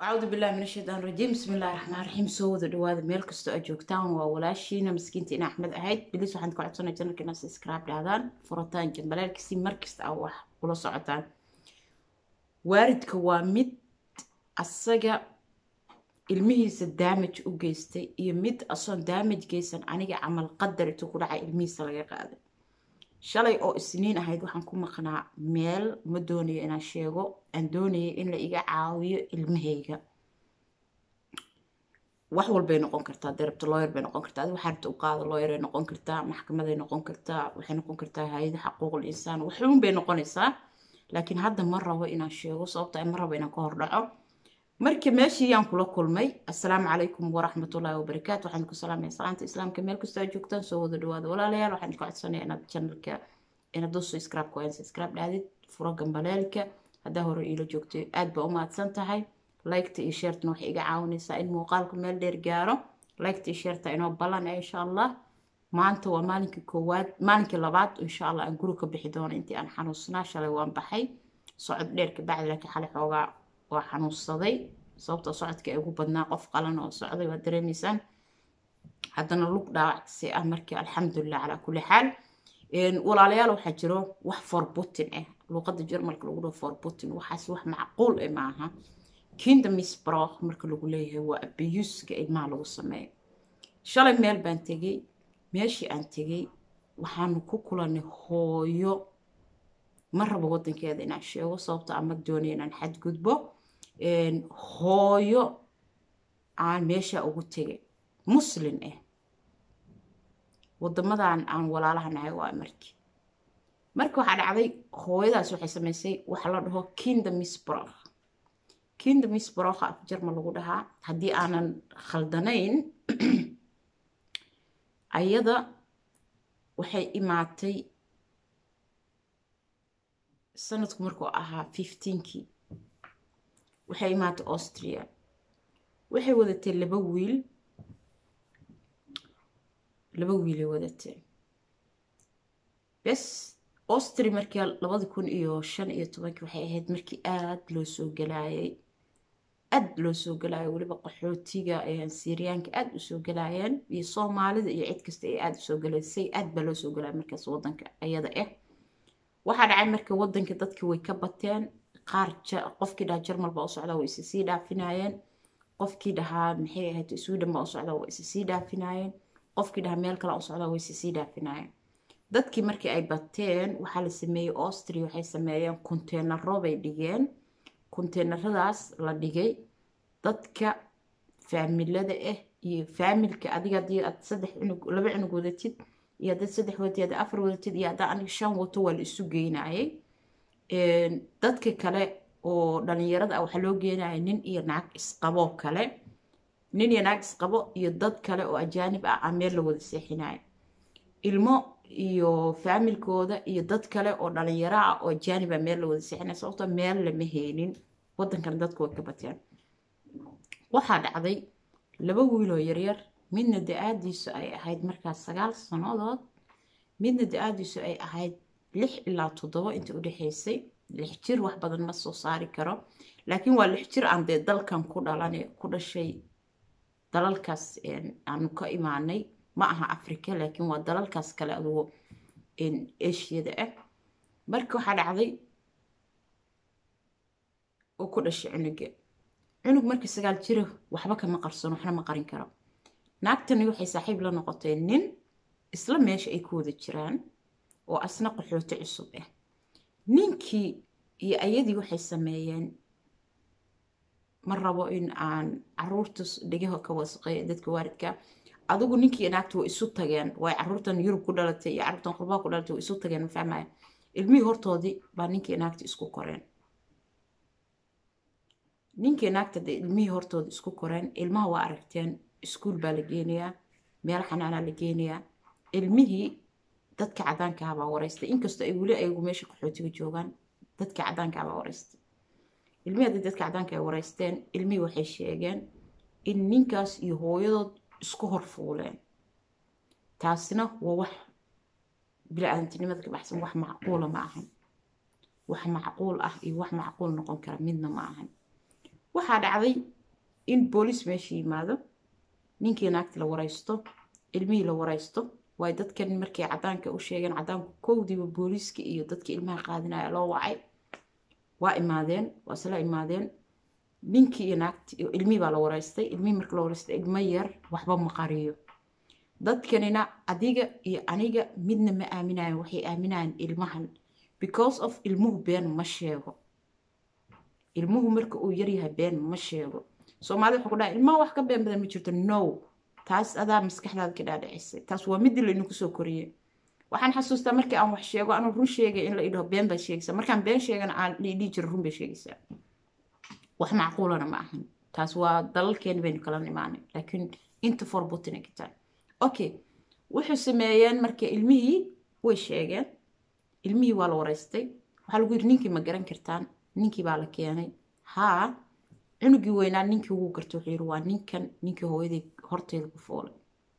acuudu billahi min ashaytaan rajiim bismi illahi raxmaan raxiim soo wada dhawaada meel kastoo aad joogtaan waa walaashiina miskiinta in axmed ahayd bilis waxaan ka codsanay janalka inaad subscribe dhahdaan furataan jambaleelkasi markasta aa wax kula socotaan waaridka waa mid asaga ilmihiisa daamaj u geystay iyo mid asoon daamaj geysan aniga camal qadar intuu ku dhacay ilmihiisa laga qaaday shalay oo isniin ahayd waxaan ku maqnaa meel ma doonayo inaan sheego aan doonayay in la iga caawiyo ilmahayga wax walbay noqon kartaa darabta looyer bay noqon kartaa adi waxaa rabta u qaada looyeray noqon kartaa maxkamaday noqon kartaa waxay noqon kartaa hay-ada xaquuqul insaan waxuun bay noqonaysaa laakiin hadda ma rabo inaan sheego sababta ma rabo inaan ka hor dhaco marka meeshii yaan kula kulmay assalaamu calaykum waraxmatullaahi wabarakaatu waxaan ku salaamaya salaanta islaamka meel kastoo aad joogtaan soo wada dhawaada walaalayaal waxaan ka codsanaya inaad channelka inaad doo subscribe ku hayn subscribe dhaadid furo gambaleelka haddaa hore iila joogto aad baa u mahadsan tahay liketa iyo sheertana waxay iga caawinaysaa in muuqaalku meel dheer gaaro liketa iyo sheerta inoo ballan ah insha allah maanta waa maalinkii koowaad maalinkii labaad insha allah aan guri ka bixi doono intii aan xanuunsanaa shalay waan baxay socod dheer ka bacdi laakiin xalay xoogaa waa xanuunsaday sababtoo socodka ay ugu badnaa qof qalan oo socday waa dareemaysaan haddana lug dhaawacsi ah markii alxamdulilah calaa kulli xaal walaalayaal waxaa jiro wax forbutin ah luuqada jermalka lagu dhaho forbutin waxaas wax macquul ah maaha kinda misbroch marka lagu leeyahay waa abiyuuska ilmaha lagu sameeyo shalay meel baan tegey meeshii aan tegey waxaanu ku kulanay hooyo ma rabo wadankeeda inaan sheego sababto ama doonaya inaan xadgudbo hooyo aan meesha ugu tegay muslin ah wadamadan aan walaalaha nahay waa markii marka waxaa dhacday hooyadaas waxay samaysay waxa la dhaho kinda misbroch kinda misbrocha af jarma lagu dhahaa haddii aanan khaldanayn ayada waxay imaatay sanadku markuu ahaa fifteenkii waxay imaatay austria waxay wadatay laba wiil laba wiilay wadatay bes austria markii labadi kun iyo shan iyo tobankii waxay ahayd markii aada loo soo galaayay aad loo soo galaayo weliba qaxootiga syriyaanka aada usoo galaayeen iyo soomaalida iyo cid kasta ay aada usoo galaysay aad baa loo soo galaya markaas wadanka ayada ah waxaa dhacay marka wadanka dadkii way ka bateen qaar qofkii dhahaa jarmal baa u socdaa way isa sii dhaafinayeen qofkii dhahaa maxay ahayd sweden baa u socdaa way isa sii dhaafinayeen qofkii dhahaa meel kale u socdaa way isa sii dhaafinayeen dadkii markii ay bateen waxaa la sameeyey austria waxay sameeyeen konteenaro bay dhigeen konteenaradaas la dhigay dadka faamilada ah iyo faamilka adiga hadii aad saddex cunug laba cunug wadatid iyo haddaad saddex wadatid haddaad afar wadatid iyo haddaa aniga shan wato waa la isu geynayay dadka kale oo dhalinyarada ah waxaa loo geenaya nin iyo naag isqaboo kale nin iyo naag isqabo iyo dad kale oo ajaanib ah aa meel la wada seexinaya ilmo iyo faamilkooda iyo dad kale oo dhalinyaro ah oo ajaaniba meel la wada seexinaya sababtoo meel lama heynin wadankan dadku way ka bateen waxaa dhacday laba wiiloo yaryar midna da-aadiisu ay ahayd markaas sagaal sannadood midna da-aadiisu ay ahayd lix ilaa toddobo inta udhexaysay lix jir wax badan ma soo saari karo laakiin waa lix jir aan dee dalkan ku dhalan ku dhashay dalalkaas aanu ka imaanay ma aha africa laakiin waa dalalkaas kale adugo ashiyada ah marka waxaa dhacday oo ku dhashay cunuga cunug marka sagaal jira waxba kama qarsoon waxna ma qarin karo naagtani waxay saaxiib la noqotay nin isla meesha ay ku wada jiraan oo asna qaxooti cusub ah ninkii iyo ayadii waxay sameeyeen ma rabo in aan caruurta dhegaha ka wasaqeey dadka waaridka adigu ninkii naagta waa isu tageen way caruurtan yurub ku dhalatay iyo caruurtan qurbaha ku dhalatay waa isu tageen ma fahmaya ilmihii hortoodii baa ninkii naagta isku koreen ninkii naagta de ilmihii hortooda isku koreen ilmaha waa aragteen iskuul baa la geenayaa meel xanaanaa la geenayaa ilmihii dadka cadaanka ah baa wareystay inkastoo ay weli ayagu meesha qaxootiga joogaan dadka cadaanka ah baa wareystay ilmihii haddii dadka cadaanka ay wareysteen ilmihii waxay sheegeen in ninkaas iyo hooyadood isku horfuuleen taasina waa wax bili-aadantinimada ka baxsan wax macquula ma ahan wax macquul ah iyo wax macquul noqon kara midna ma ahan waxaa dhacday in booliis meesha yimaado ninkii naagti la waraysto ilmihii la waraysto waay dadkan markay cadaanka u sheegeen cadaanku kowdiiba booliiska iyo dadkii ilmaha qaadinaya loo wacay waa imaadeen waa isla imaadeen ninkii iyo naagti ilmihii baa la waraystay ilmihii marka la waraystay ilmo yar waxba ma qariyo dadkanina adiga iyo aniga midna ma aaminayan waxay aaminayaan ilmahan because of ilmuhu been ma sheego ilmuhu marka uu yaryahay been ma sheego soomaalida waxaa ku dhaha ilmaha wax ka been badan ma jirto no taas adaa maskaxdaada ka dhaadhicisay taas waa midii laynagu soo koriyey waxaan xasuustaa markii aan wax sheego anuu run sheegay in la idhaho been baa sheegaysaa markaan been sheegana aan dhihi jiro run bay sheegaysaa wax macquulana ma ahan taas waa dalalkeeni baynu kala nimaanay laakiin inta forbutina ka tahay okay wuxuu sameeyeen marka ilmihii way sheegeen ilmihii waa la waraystay waxaa lagu yidhi ninkii ma garan kartaan ninkii baa la keenay haa cunugii weynaa ninkii ugu garta wuxuu yidhi waa ninkan ninkii hooyadii horteeda ku foolay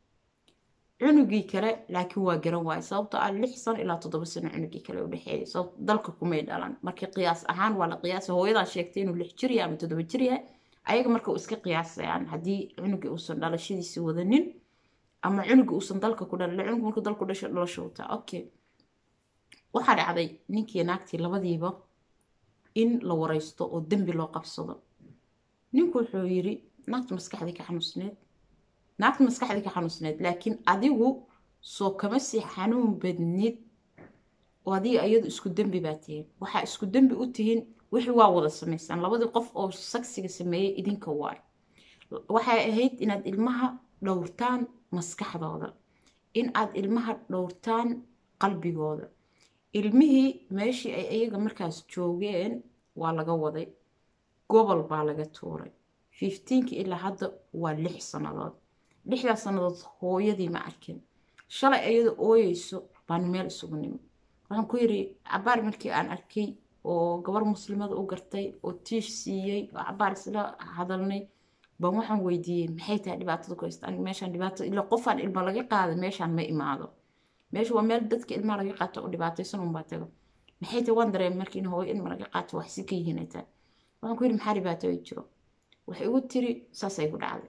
cunugii kale laakiin waa garan waayay sababtoo ah lix sano ilaa toddoba sano cunugii kale u dhexeeyay sababto dalka kumay dhalan marka qiyaas ahaan waa la qiyaasa hooyadaa sheegtay inuu lix jir yahay ama toddoba jir yahay ayaga marka uu iska qiyaasayaan haddii cunugii uusan dhalashadiisi wadanin ama cunugii uusan dalka ku dhalin cunug markuu dalku dhasho dhalasho wataa okay waxaa dhacday ninkii naagtii labadiiba in la waraysto oo dembi loo qabsado ninku wuxuu yidhi naagta maskaxdii ka xanuusneed naagta maskaxdii ka xanuusneed laakiin adigu soo kama sii xanuun badnid oo adiga iyadu isku dembi baa tihiin waxaa isku dembi u tihiin wixii waa wada samaysaan labadii qof oo sagsiga sameeyey idinka waay waxay ahayd inaad ilmaha dhowrtaan maskaxdooda in aad ilmaha dhowrtaan qalbigooda ilmihii meeshii ay iyaga markaas joogeen waa laga waday gobol baa laga tuuray fifteenki ilaa hadda waa lix sannadood lixdaas sannadood hooyadii ma arkin shalay iyada ooyeyso baan meel isugu nimi waxaan ku yidhi cabaar markii aan arkay oo gabar muslimada u gartay oo tiish siiyey oo cabaar isla hadalnay baan waxaan weydiiyey maxay tahay dhibaatada ku haysta aniga meeshaan dhibaato ilaa qofaan ilma laga qaada meeshaan ma imaado meesha waa meel dadka ilmaha laga qaato oo dhibaataysan unbaa tago maxay tahay waan dareemay markii in hooyo ilma laga qaato wax si ka yihiin ay tahay waxaan ku yidhi maxaa dhibaato ay jiro waxay igu tiri saasay ku dhacday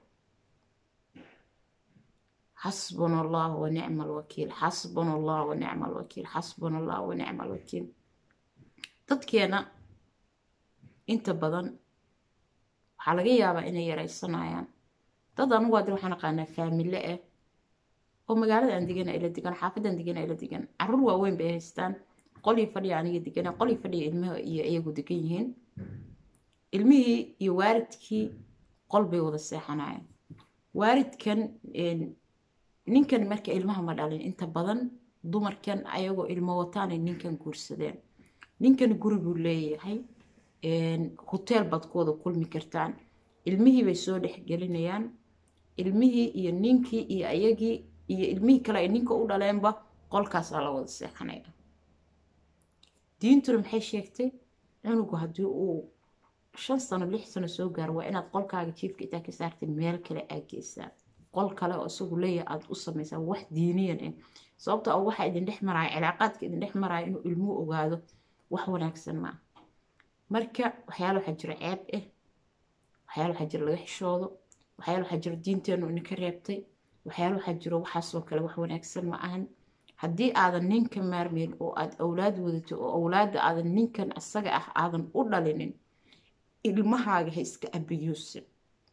xasbuna allah wa nicma alwakiil xasbuna allah wa nicma alwakiil xasbuna allah wa nicma alwakiil dadkeena inta badan waxaa laga yaabaa inay yaraysanayaan dad anugu adir waxaan aqaanaa faamile ah oo magaalada aan degana ila degan xaafadaan degana ila degan caruur waaweyn bay haystaan qolii fadhiya aniga degana qolii fadhiya ilmaha iyo iyagu degan yihiin ilmihii iyo waalidkii qol bay wada seexanayaan waalidkan ninkan marka ilmaha ma dhalin inta badan dumarkan ayagoo ilmo wataanay ninkan guursadeen ninkan guri buu leeyahay hoteel baad ku wada kulmi kartaan ilmihii bay soo dhexgelinayaan ilmihii iyo ninkii iyo ayagii iyo ilmihii kale ay ninka u dhaleenba qolkaasaa la wada seexanaya diintuna maxay sheegtay cunugu haddii uu shan sano lix sano soo gaaro waa inaad qolkaaga jiifka intaa ka saartay meel kale aad geysaa qol kale oo isagu leeyahay aada u samaysaa wax diiniyan ah sababta oo waxaa idin dhex maraya cilaaqaadka idin dhex maraya inuu ilmuhu ogaado wax wanaagsan maa marka waxyaala waxaa jira ceeb ah waxyaala waxaa jira laga xishoodo waxyaala waxaa jira diinteenu idinka reebtay waxyaala waxaa jiro waxaasoo kale wax wanaagsan ma ahan haddii aadan ninka maarmeyn oo aad awlaad wadato oo awlaadda aadan ninkan asaga ah aadan u dhalinin ilmahaaga ha iska abiyuusin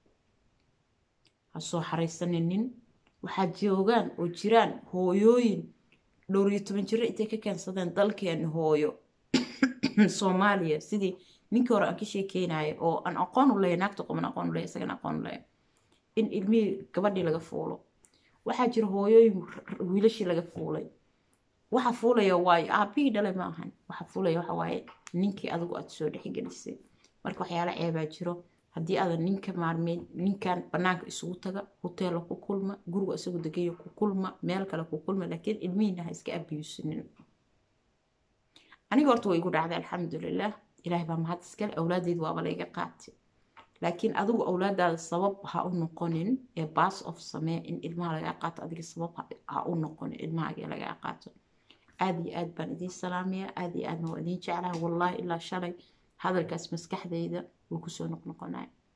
ha soo xaraysaninin waxaa joogaan oo jiraan hooyooyin dhowr iyo toban jiro intay ka keensadeen dalkeena hooyo soomaaliya sidii ninkii hore aan ka sheekeynaya oo aan aqoon u leeya naagta qoman aqoon u leeya isagana aqoon u leeya in ilmihii gabadhii laga fuulo waxaa jira hooyooyin wiilashii laga fuulay waxa fuulaya waayo aabihii dhalay ma ahan waxa fuulaya waxa waaye ninkii adigu aad soo dhexgelisay marka waxyaala ceebaa jiro haddii aadan ninka maarmeyn ninkan banaanka isugu taga hoteela ku kulma guriga isagu degayo ku kulma meel kale ku kulma laakiin ilmihiina ha iska abiyuusinin aniga horta way igu dhacday alxamdulilah ilaahay baa mahad iskale awlaadeydu waaba layga qaatay laakiin adigu awlaadaada sabab ha u noqonin ee baas of samee in ilmaha lagaa qaato adiga sabab ha u noqonin ilmahaaga lagaa qaato aad iyo aad baan idiin salaamaya aad iyo aadna waa idiin jeclaha wallaahi ilaa shalay hadalkaas maskaxdayda wuu kusoo noqnoqonaya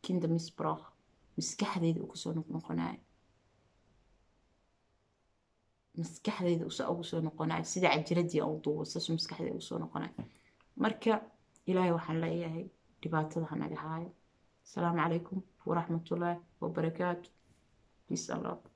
kinda misbrach maskaxdayda uu kusoo noqnoqonayo maskaxdayda usa ugu soo noqonayo sida cajiradii aan u duubo saasuu maskaxdayda ugu soo noqonayo marka ilaahay waxaan leeyahay dhibaatada ha naga haayo asalaamu calaykum waraxmatullaahi wabarakaatu peace and love